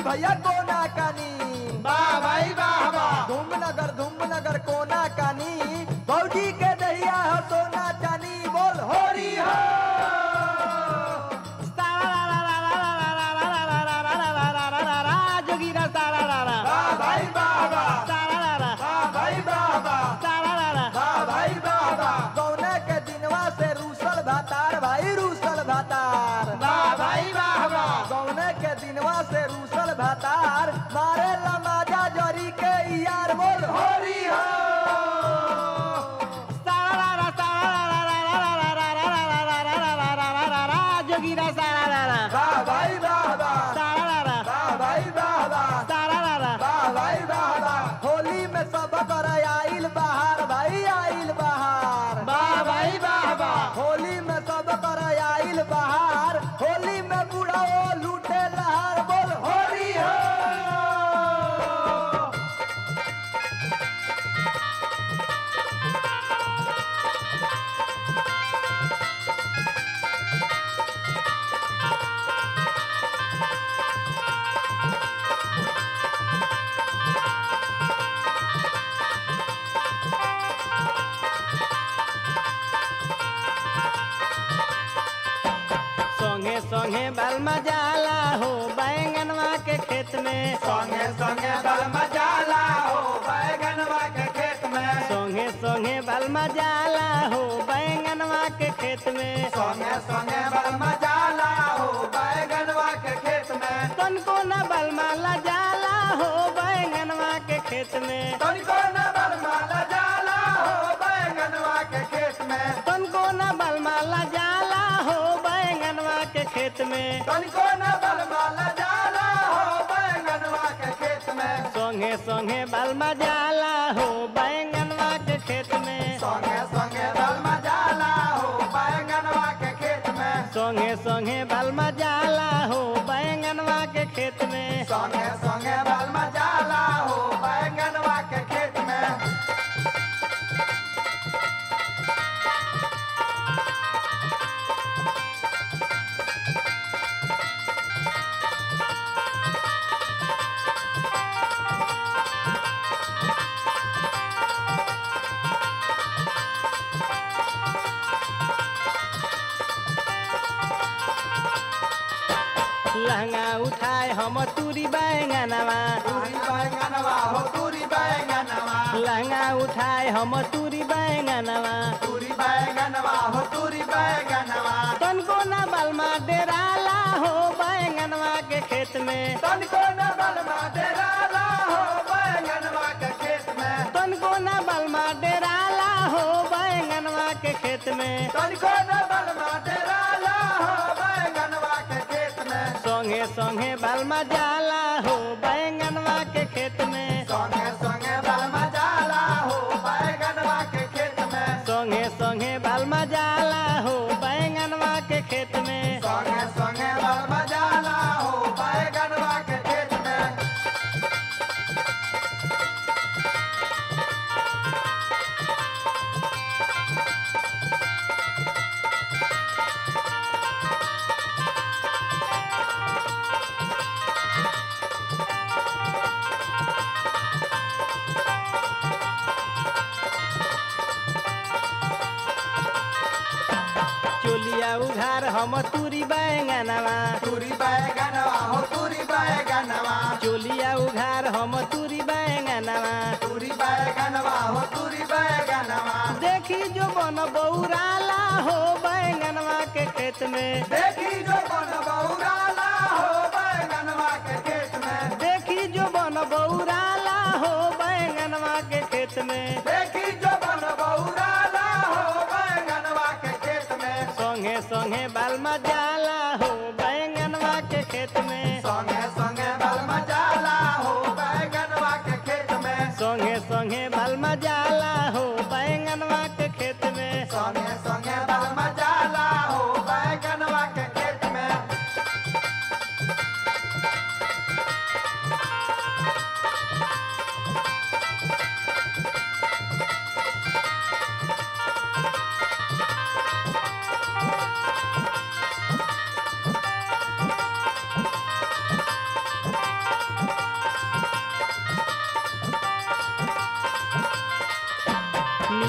भैया कोना कानी वाह भाई वाह वाह धूमनगर धूमनगर कोना कानी भौजी के दहिया हो सोना चानी बोल होरी हो जोगीरा सारा रारा वाह भाई वाह वाह सारा रारा वाह भाई वाह वाह सारा रारा वाह भाई वाह वाह कौने के दिनवा से रूसल भातार भाई रूसल भातार वाह भाई वाह वाह कौने के दिनवा से रूसल भातार मारे लमाजा जरी के यार बोल होरी हो सारा रारा सारा रारा जोगीरा सारा रारा वाह भाई वाह वाह सारा रारा वाह भाई वाह वाह सारा रारा वाह भाई वाह वाह होली में सब कर आइल बहार भाई आइल बहार वाह भाई वाह वाह होली में सब कर आइल बहार होली में बूढ़ा लूटे लहार बोल होरी हो संगे संगे बलमा जाला हो बैंगनवा के खेत में संगे संगे बल मजाला हो बैगनवा के खेत में संगे संगे बलमा जाला हो बैंगनवा के खेत में संगे संगे बल मजाला हो बैगनवा के खेत में तनको न बलमा ला जाला हो बैंगनवा के खेत में तनिको न बल माला जाला हो बैगनवा के खेत में तनको न बलमा ला जाला हो बैंगनवा के खेत में तनिको न बल माला जाला हो बैगनवा के खेत में संगे संगे बलमा जाला हो बैंगनवा के खेत में संगे संगे बल मजाला हो बैगनवा के खेत में संगे संगे बलमा जाला हो बैंगनवा के खेत में संगे संगे बल मजाला हो बैगनवा के खेत में लहंगा उठाए हम तुरी बैंगनवा तूरी बैगनवा हो तूरी बैगनवा लहंगा उठाए हम तुरी बैंगनवा तूरी बैगनवा हो तूरी बैगनवा तनको न बलमा डेराला हो बैंगनवा के खेत में तनिको न बलमा डेराला हो बैगनवा के खेत में तनको न बलमा डेराला हो बैंगनवा के खेत में तनिको न बलमा डेराला हो बैगनवा के खेत में संगे संगे बलमा जाला हो बैंगनवा के खेत में संगे संगे बलमा जाला हो बैगनवा के खेत में संगे संगे बलमा जाला हो बैंगनवा के खेत में संगे संगे बलमा जाला हो बैगनवा के खेत में चोलिया उघार हम तुरी बैंगनवा तूरी बैगनवा हो तूरी बैगनवा चोलिया उघार हम तुरी बैंगनवा तूरी बैगनवा हो तूरी बैगनवा देखी जो बन बौराला हो बैंगनवा के खेत में देखी जो बन बौराला हो बैगनवा के खेत में देखी जो बन बौराला हो बैंगनवा के खेत में देखी जो बन बौराला हो बैगनवा के खेत में संगे संगे बालमा जाला हो बैंगनवा के खेत में संगे संगे बल मजाला हो बैगनवा के खेत में संगे संगे बालमा जाला हो बैंगनवा के खेत में संगे संगे बल मजाला हो बैगनवा के खेत में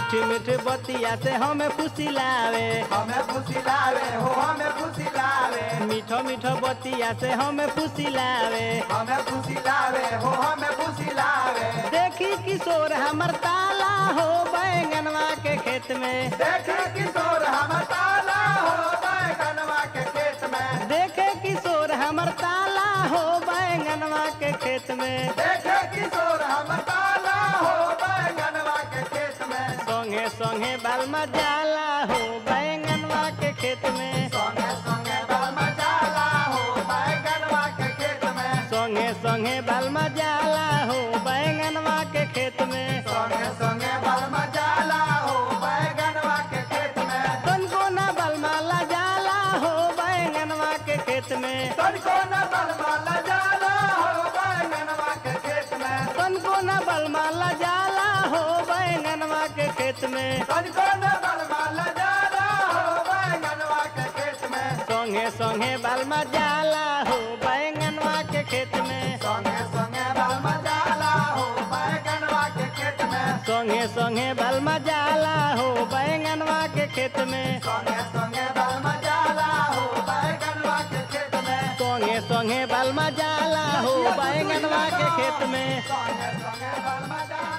मीठी मीठी बतिया से हमें फुसिलावे हमें फुसिलावे हो हमें फुसिलावे मीठो मीठो बतिया से हमें फुसिलावे हमें फुसिलावे हो हमें फुसिलावे देखी किशोर हमर ताला हो बैंगनवा के खेत में देखे किशोर हम ताला हो बैगनवा के खेत में देखे किशोर हमर ताला हो बैंगनवा के खेत में देखे किशोर हम ताला हो बैगनवा के खेत में संगे संगे बालमा जाला हो बैंगनवा के खेत में संगे संगे बल मचाला हो बैगनवा के खेत में संगे संगे बालमा जाला हो बैंगनवा के खेत में संगे संगे बल मचाला हो बैगनवा के खेत में तनको ना बलमाला जाला हो बैंगनवा के खेत में तनको न बल माला जाला हो बैगनवा के खेत में तनको ना बलमाला जाला हो बैंगनवा के खेत में तनको न बल माला जाला हो बैगनवा के खेत में संगे संगे बालमा जाला हो बैंगनवा के खेत में संगे संगे बल मचाला हो बैगनवा के खेत में संगे संगे बालमा जाला हो बैंगनवा के खेत में संगे संगे बल मचाला हो बैगनवा के खेत में संगे संगे बालमा जाला हो बैंगनवा के खेत में संगे संगे बल मचाला